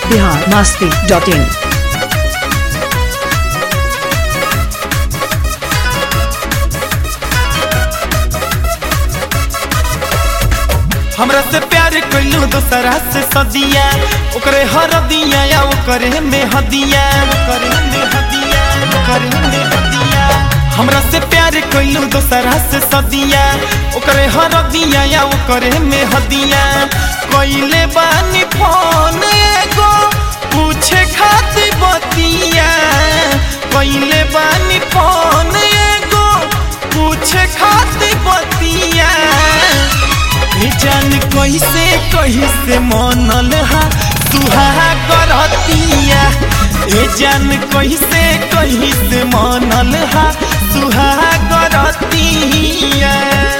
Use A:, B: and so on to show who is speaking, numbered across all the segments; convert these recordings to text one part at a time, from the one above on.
A: Bihar Masti dot in
B: हमरा से प्यार कैलू दोसरा से सदिया ओकरे हर दिया या ओकरे में हदिया ओकरे में हदिया ओकरे में हदिया हमरा से प्यार कैलू दोसरा से सदिया ओकरे हर दिया या ओकरे में हदिया कैले बानी फोन एगो पूछे खातिर बतिया कैले बानी फोन एगो पूछे खातिर बतिया ए जान कैसे कैसे मनल हा सुहा करतिया ए जान कैसे कैसे मनल हा सुहा करतिया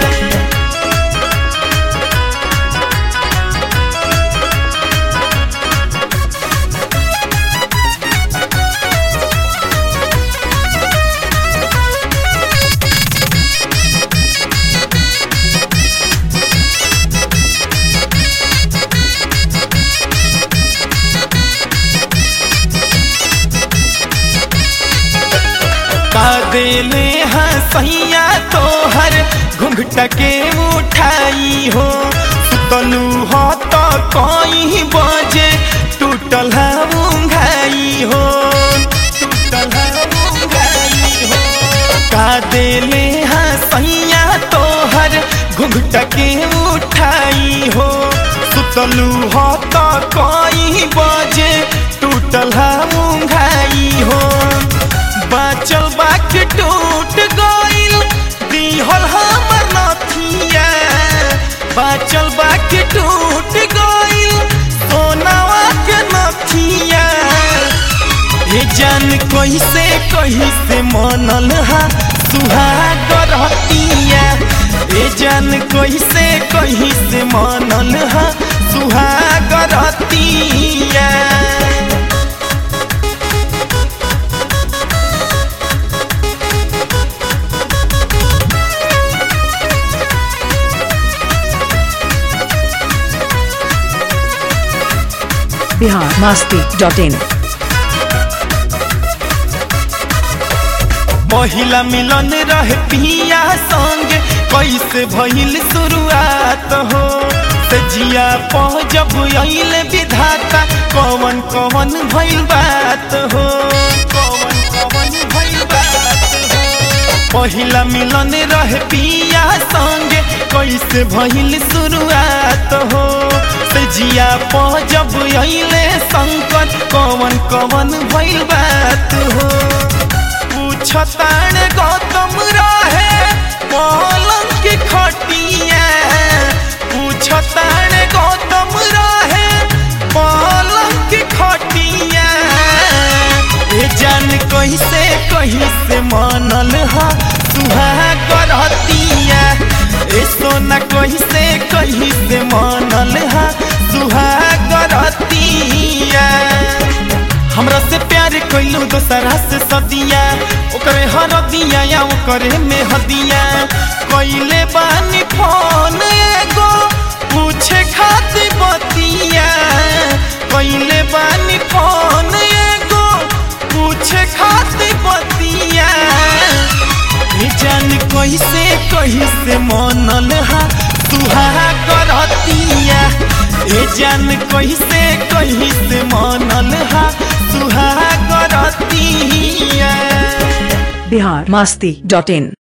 B: का देले हसैया तोहर घुंघट के उठाई हो सुतलू हो तो कई बजे टूटल है उंघाई हो टूटल है उंघाई हो का देले हसैया तोहर घुंघट के उठाई हो सुतलू हो तो कई बजे टूटल है उंघाई हो बाचल बाकी टूट गइल दिहल हमर नथिया बाचल बाकी टूट गइल सोनावा के नथिया हे जान कैसे कैसे मनल हा सुहाग रहतिया हे जान कैसे कैसे मनल हा सुहाग रहतिया
A: बिहार मस्ती डॉट इन
B: महिला मिलन रहे पिया संग कैसे भइल शुरुआत हो से जिया पह जब अइल विधाता कवन कवन भइल बात हो कवन कवन भइल बात हो पहिला मिलन रहे पिया संग कैसे भइल शुरुआत हो से जिया पह जब अइले संकट कवन कवन भइल बात हो पूछताण गौतम रहे पलंग की खटिया पूछताण गौतम रहे पलंग की खटिया ए जान कैसे कैसे मनल हा सुहाग रहतिया ए सोना कैसे कैसे मनल हा सुहाग रहतिया हमरा से प्यार कैलू दोसरा से सदिया ओकरे हर दिया या ओकरे में हदिया कैले बानी फोन एगो पूछे खातिर बतिया कैले बानी फोन एगो पूछे खातिर बतिया ए जान कैसे कैसे मनल हा सुहाग रहतिया ए जान कैसे कैसे मनल हा सुहाग रहतिया
A: बिहार मस्ती डॉट इन